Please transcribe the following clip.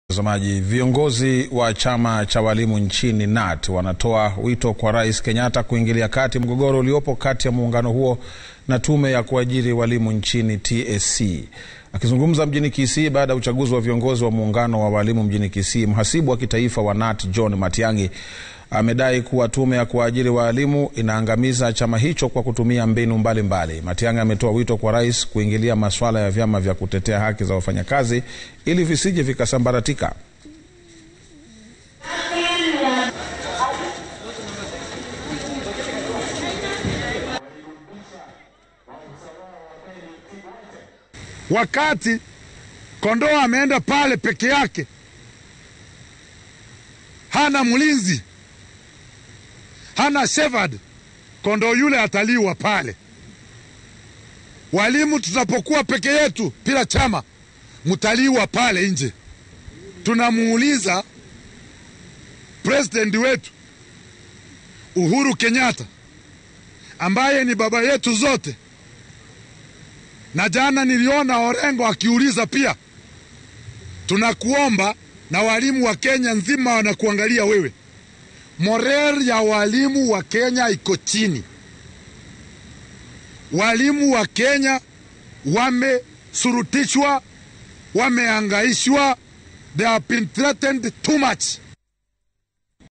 Mtazamaji, viongozi wa chama cha walimu nchini KNUT wanatoa wito kwa Rais Kenyatta kuingilia kati mgogoro uliopo kati ya muungano huo na tume ya kuajiri walimu nchini TSC. Akizungumza mjini Kisii baada ya uchaguzi wa viongozi wa muungano wa walimu mjini Kisii, mhasibu wa kitaifa wa KNUT John Matiang'i amedai kuwa tume ya kuajiri walimu inaangamiza chama hicho kwa kutumia mbinu mbalimbali. Matiang'i ametoa wito kwa rais kuingilia masuala ya vyama vya kutetea haki za wafanyakazi ili visije vikasambaratika. Wakati kondoo ameenda pale peke yake, hana mlinzi, hana shepherd, kondoo yule ataliwa pale. Walimu tutapokuwa peke yetu bila chama, mtaliwa pale nje. Tunamuuliza president wetu Uhuru Kenyatta ambaye ni baba yetu zote, na jana niliona Orengo akiuliza pia, tunakuomba na walimu wa Kenya nzima wanakuangalia wewe, morel ya walimu wa Kenya iko chini. Walimu wa Kenya wamesurutishwa, wameangaishwa, they have been threatened too much.